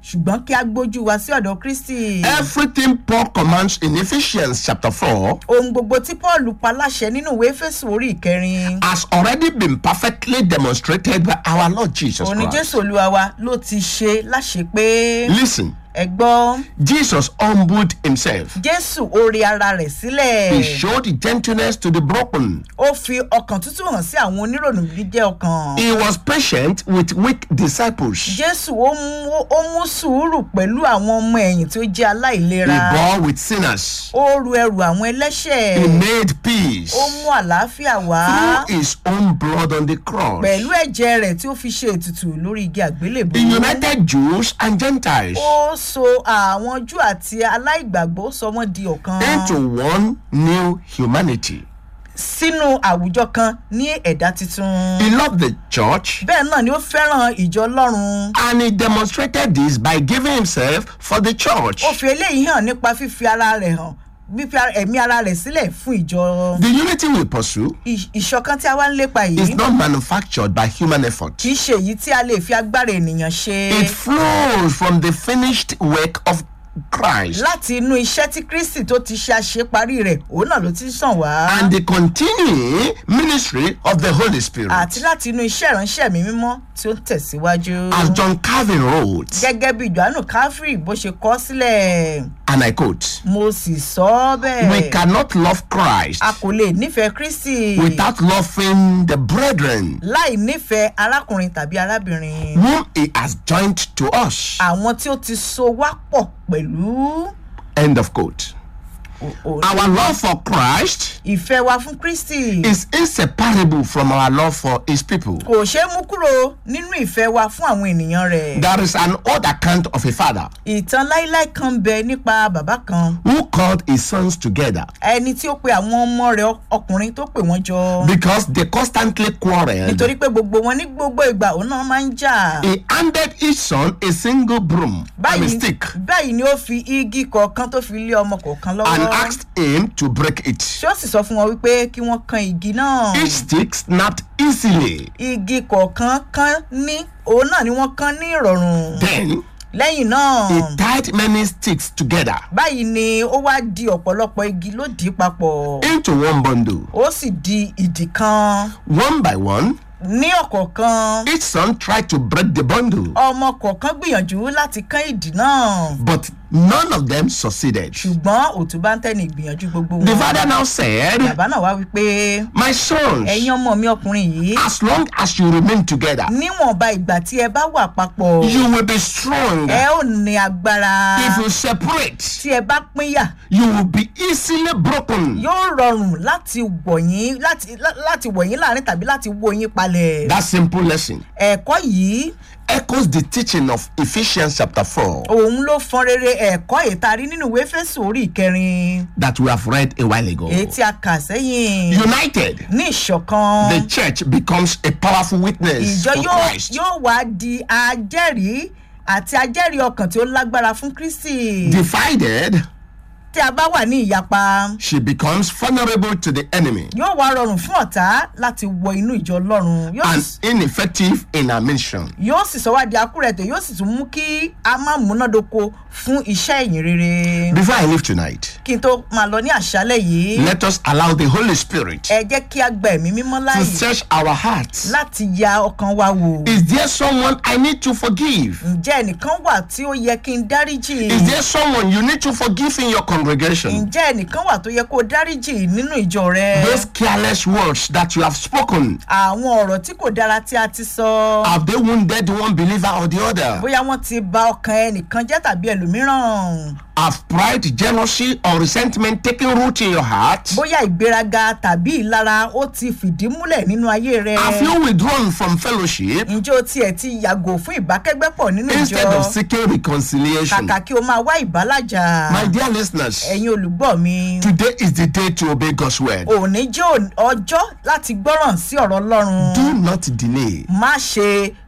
ṣùgbọ́n kí a gbójú wa sí ọ̀dọ̀ kristi. Everything Paul commands in Ephesians chapter 4 ohun gbogbo tí paul pa láṣẹ nínú ìwé fésù orí ìkẹrin. has already been perfectly demonstrated by our Lord Jesus òní Christ. jésù olúwa wa ló ti ṣe láṣẹ pé Listen, ẹ gbọ́ Jesus humbled himself. jésù orí ara rẹ̀ He sílẹ̀. showed gentleness to the broken. ó fi ọkàn tútù hàn sí àwọn onírònú jíjẹ́ ọkàn. He was patient with weak disciples. jésù ó mú ó mú sùúrù pẹ̀lú àwọn ọmọ ẹ̀yìn tí ó jẹ́ He aláìlera. bore with sinners. ó ru ẹrù àwọn He ẹlẹ́ṣẹ̀. made peace ó mú àlàáfíà wá. through his own blood on the cross. pẹ̀lú ẹ̀jẹ̀ rẹ̀ tí ó fi ṣe ètùtù lórí igi àgbélébùú. He united Jews and Gentiles ó so àwọn jù àti aláìgbàgbọ́ sọ wọ́n di ọ̀kan into one new humanity. sínú àwùjọ kan ní ẹ̀dá tuntun. He loved the church bẹ́ẹ̀ náà ni ó fẹ́ràn ìjọ ọlọ́run. and he demonstrated this by giving himself for the church. ó fi eléyìí hàn nípa fífi ara rẹ̀ hàn fífi ara- ẹ̀mí ara rẹ̀ sílẹ̀ fún ìjọ. The unity we pursue Ì- ìṣọ̀kan tí a wá ń lépa is yìí not manufactured by human effort. kì í ṣe èyí tí a lè fi agbára ènìyàn ṣe It flows from the finished work of Christ láti inú iṣẹ́ tí kristi tó ti ṣe àṣeparí rẹ̀ òun náà ló ti sàn wá and the continuing ministry of the Holy Spirit. àti láti inú iṣẹ́ ìránṣẹ́ mi mímọ́ tí ó ń tẹ̀síwájú. As John Calvin wrote, gẹ́gẹ́ bí johannu káfírí bó ṣe kọ́ sílẹ̀ and I quote, mo sì sọ ọ́ We bẹ́ẹ̀ cannot love Christ a kò lè nífẹ̀ẹ́ kristi without loving the brethren láì nífẹ̀ẹ́ arákùnrin tàbí arábìnrin whom he has joined to us. àwọn tí ó ti so wá pọ̀ pẹ̀lú End of quote. o- o- Our love for Christ ìfẹ́ wa fún kristi is inseparable from our love for his people. kò ṣeé mú kúrò nínú ìfẹ́ wa fún àwọn ènìyàn rẹ̀ There is an old account of a father ìtàn láíláí kan bẹ nípa bàbá kan who called his sons together ẹni tí ó pe àwọn ọmọ rẹ̀ ọkùnrin tó pè wọ́n jọ because they constantly quarreled. nítorí pé gbogbo wọn ní gbogbo ìgbà òun náà máa ń jà. He handed each son a single broom, I mean báyìí stick, báyìí ni ó fi igi kọ̀ọ̀kan tó fi lé ọmọ kọ̀ọ̀kan and lọ́wọ́ asked him to break it. ṣé ó sì sọ fún wọn wípé kí wọ́n kan igi náà Each stick snapped easily. igi kọ̀ọ̀kan kan ní òun náà ni wọ́n kan ní ìrọ̀rùn Then lẹ́yìn náà he tied many sticks together báyìí ni ó wá di ọ̀pọ̀lọpọ̀ igi ló dì í papọ̀ into one bundle. ó sì di ìdì kan One by one, ní ọ̀kọ̀ọ̀kan each son tried to break the bundle, ọmọ kọ̀ọ̀kan gbìyànjú láti kán ìdì náà but none of them succeeded. ṣùgbọ́n òtún bá ń tẹ́ni ìgbìyànjú gbogbo The wọn father now said, bàbá náà wá wípé My sons, ẹ̀yin ọmọ mi ọkùnrin yìí as long as you remain together, níwọ̀nba ìgbà tí ẹ bá wà papọ̀ you will be strong. ẹ ò ní agbára If you separate, tí ẹ bá pínyà you will be easily broken. yóò rọrùn láti wọ̀nyí láti lá- láti wọ̀nyí láàrin tàbí láti wó yín palẹ̀. That simple lesson ẹ̀kọ́ yìí echoes the teaching of Ephesians chapter 4 òun ló fọn rere ẹ̀kọ́ ìtarí nínú ìwé fésù orí ìkẹrin that we have read a while ago. èyí tí a kà sẹ́yìn United, ní ìṣọ̀kan the church becomes a powerful witness ìjọ for yóò Christ. yóò wá di ajẹ́rìí àti ajẹ́rìí ọkàn tí ó lágbára fún kristi Divided, tí a bá wà ní ìyapa. she becomes vulnerable to the enemy yóò wá rọrùn fún ọ̀tá láti wọ inú ìjọ ọlọ́run yóò and sì- ineffective in her mission. yóò sì sọ wá di akúrẹ̀tẹ̀ yóò sì tún mú kí a má múnádóko fún iṣẹ́ ìyìn rere. Before I leave tonight, kí n tó máa lọ ní àṣálẹ̀ yìí let us allow the Holy Spirit ẹ jẹ́ kí a gba ẹ̀mí mímọ́ to láàyè search our hearts. láti ya ọkàn wa wò. Is there someone I need to forgive? ǹjẹ́ ẹnìkan wà tí ó yẹ kí n dáríjì? Is there someone you need to forgive in your congregation? ǹjẹ́ ẹnìkan wà tó yẹ kó o dáríjì nínú ìjọ rẹ? Those careless words that you have spoken, àwọn ọ̀rọ̀ tí kò dára tí a ti sọ. have they wounded one believer or the other? bóyá wọ́n ti ba ọkàn ẹnìkan jẹ́ tàbí ẹlòmíràn. Have pride, jealousy, or resentment taken root in your heart? bóyá ìgbéraga tàbí ìlara ó ti fìdí múlẹ̀ nínú ayé rẹ. Have you withdrawn from fellowship ǹjẹ́ o tiẹ̀ ti yàgò fún ìbákẹ́gbẹ́pọ̀ nínú instead of ìjọ seeking reconciliation? kàkà kí o máa wá ìbálàjà. My dear listeners, ẹ̀yin olùgbọ́ mi today is the day to obey God's word. òní jẹ́ òní- ọjọ́ láti gbọ́ràn sí ọ̀rọ̀ ọlọ́run Do not delay. má ṣe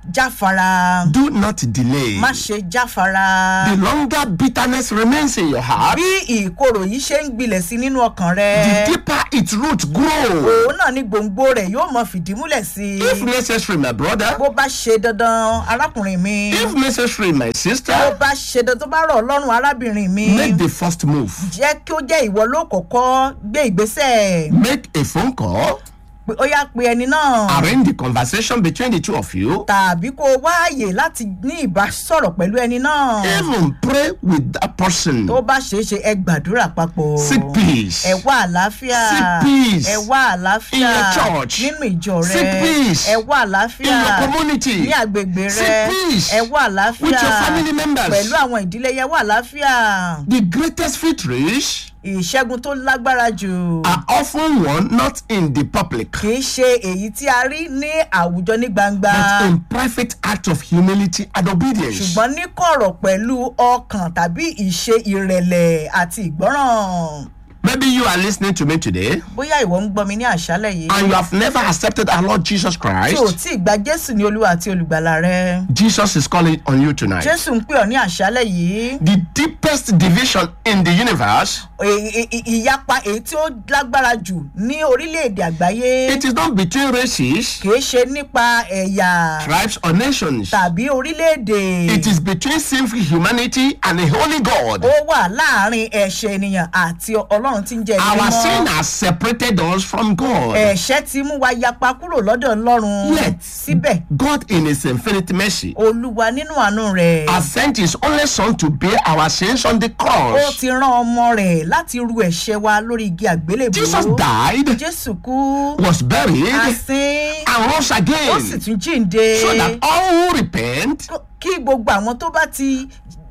jáfara Do not delay. má ṣe jáfara The longer bitterness remains in your heart, bí ìkorò yìí ṣe ń gbilẹ̀ sí nínú ọkàn rẹ the deeper its root grow. òun náà ni gbòǹgbò rẹ̀ yóò mọ fìdí múlẹ̀ sí If i necessary, my brother, bó bá ṣe dandan arákùnrin mi if necessary, my bó sister, bá ṣe dandan tó bá rọ̀ ọlọ́run arábìnrin mi make the first move. jẹ́ kí ó jẹ́ ìwọ ló kọ́kọ́ gbé ìgbésẹ̀ Make a phone call, pé ó yá pe ẹni náà arrange the conversation between the two of you, tàbí kó o wáàyè láti ní ìbásọ̀rọ̀ pẹ̀lú ẹni náà even pray with that person. tó bá ṣeé ṣe ẹ gbàdúrà papọ̀ Seek peace. ẹ wá àlàáfíà Seek peace. ẹ wá àlàáfíà In your church. nínú ìjọ rẹ Seek peace. ẹ wá In àlàáfíà your community, ní àgbègbè rẹ Seek peace. ẹ wá àlàáfíà with your family members. pẹ̀lú àwọn ìdílé yẹn wá àlàáfíà The greatest victories ìṣẹ́gun tó lágbára jù are often won not in the public, kì í ṣe èyí tí a rí ní àwùjọ ní gbangba but in private act of humility and obedience. ṣùgbọ́n ní kọ̀rọ̀ pẹ̀lú ọkàn tàbí ìṣe ìrẹ̀lẹ̀ àti ìgbọ́ràn Maybe you are listening to me today bóyá ìwọ ń gbọ́ mi ní àṣálẹ̀ yìí and you have never accepted our Lord Jesus tí ò Christ. tí ì gba jésù ní olúwa àti olùgbàlà rẹ Jesus is calling on you tonight. jésù ń pè ọ́ ní àṣálẹ̀ yìí The deepest division in the universe, Ì- ì- ì- ìyapa èyí tí ó lágbára jù ní orílẹ̀-èdè àgbáyé it is not between races, kìí ṣe nípa ẹ̀yà tribes, or nations. tàbí orílẹ̀-èdè It is between sinful humanity and a holy God. ó wà láàrin ẹ̀ṣẹ̀ ènìyàn àti ọlọ́run tí ń jẹ́ ẹni Our sin mímọ́ has separated us from God. ẹ̀ṣẹ̀ ti mú wa yapa kúrò lọ́dọ̀ ọlọ́run Yet, síbẹ̀ God, in His infinite mercy, olúwa nínú àánú rẹ̀ has sent His only Son to bear our sins on the ó cross. ti rán ọmọ rẹ̀ láti ru ẹ̀ṣẹ̀ wa lórí igi àgbélébùú Jesus died, jésù kú was buried, asín and rose ó sì again, tún jíǹde so that all who repent kí gbogbo àwọn tó bá ti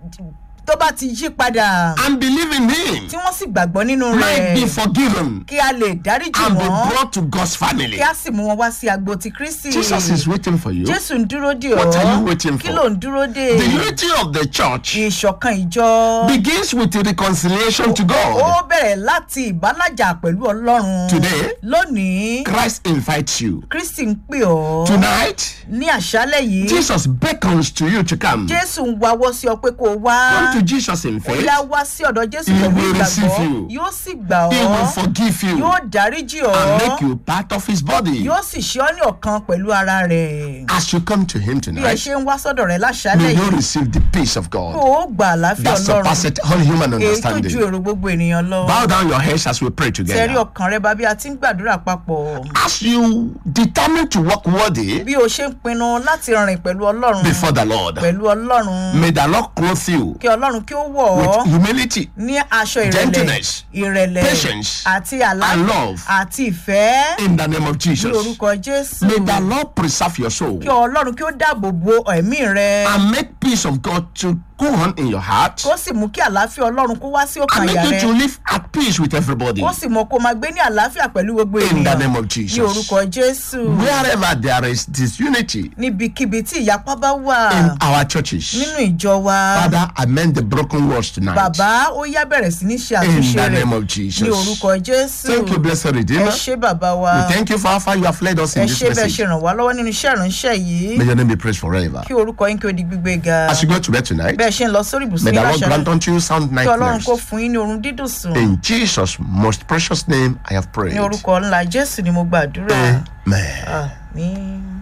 tó bá ti yí padà and believe in Him tí wọ́n sì gbàgbọ́ nínú might be rẹ̀ forgiven kí a lè dáríjì and be wọ́n brought to God's family. kí a sì mú wọn wá sí agbo ti kristi Jesus is waiting for you. jésù ń dúró dè What are you ọ́ waiting kí for? ló ń dúró dè The unity of the church ìṣọ̀kan ìjọ begins with the reconciliation to ó God. bẹ̀rẹ̀ láti ìbálàjà pẹ̀lú ọlọ́run Today, lónìí Christ invites you. kristi ń pè ọ́ Tonight, ní àṣálẹ̀ yìí Jesus beckons to you to come. jésù ń wawọ́ sí ọ pé kó o wá Come to Jesus in faith. bóyá wá sí ọ̀dọ̀ jésù He pẹ̀lú will receive ìgbàgbọ́ you. yóò sì gbà He will ọ́ forgive you yóò dáríjì and ọ́ make you part of His body. yóò sì ṣe ọ́ ní ọ̀kan pẹ̀lú ara rẹ̀ As you come to Him bí ẹ tonight, ṣe ń wá sọ́dọ̀ rẹ̀ may láṣálẹ̀ you yìí receive the peace of kó God o gba àlàáfíà that ọlọ́run surpasses all human èyí tó ju understanding. èrò gbogbo ènìyàn lọ Bow down your heads as we pray tẹ̀rí together. ọkàn rẹ bá bí a ti ń gbàdúrà papọ̀ As you determine to walk worthy bí o ṣe ń pinnu láti rìn pẹ̀lú ọlọ́run before the Lord, pẹ̀lú ọlọ́run may the Lord clothe you kí ọlọ́run kí ó wọ̀ with ọ́ humility ní aṣọ ìrẹ̀lẹ̀ Gentleness, ìrẹ̀lẹ̀ patience, àti and àlàáfíà love. àti ìfẹ́ in the name of ní Jesus. orúkọ jésù May the Lord preserve your soul kí ọlọ́run kí ó dáàbò bo ẹ̀mí rẹ and make peace of God to go on in your heart kó sì mú kí àlàáfíà ọlọ́run kó wá sí and ọkàn make àyà you rẹ to live at peace with everybody. kó sì mọ kó máa gbé ní àlàáfíà pẹ̀lú gbogbo In the ènìyàn name of ní Jesus. orúkọ jésù Wherever there is disunity níbikíbi tí ìyapa bá wà in our churches, nínú ìjọ wa Father, amend the broken words tonight. bàbá ó yá bẹ̀rẹ̀ sí ní ṣe In àtúnṣe the rẹ̀ name of ní Jesus. orúkọ jésù Thank you, blessed ẹ Redeemer. ṣé bàbá wa We thank you for how far you have led us ẹ in this ṣé bẹ́ẹ̀ ṣe message. ràn wá lọ́wọ́ nínú iṣẹ́ ìránṣẹ́ yìí May your name be praised forever. kí orúkọ yín kí ó di gbígbé ga As you go to bed tonight, bẹ́ẹ̀ ṣe ń lọ sórí ibùsùn may yín the Lord láṣálẹ́ grant unto you sound kí ọlọ́run nightmares. kó fún yín ní oorun dídùn sùn In Jesus' most precious name, I have prayed. ní orúkọ ńlá jésù ni mo gbàdúrà Amen. àmín.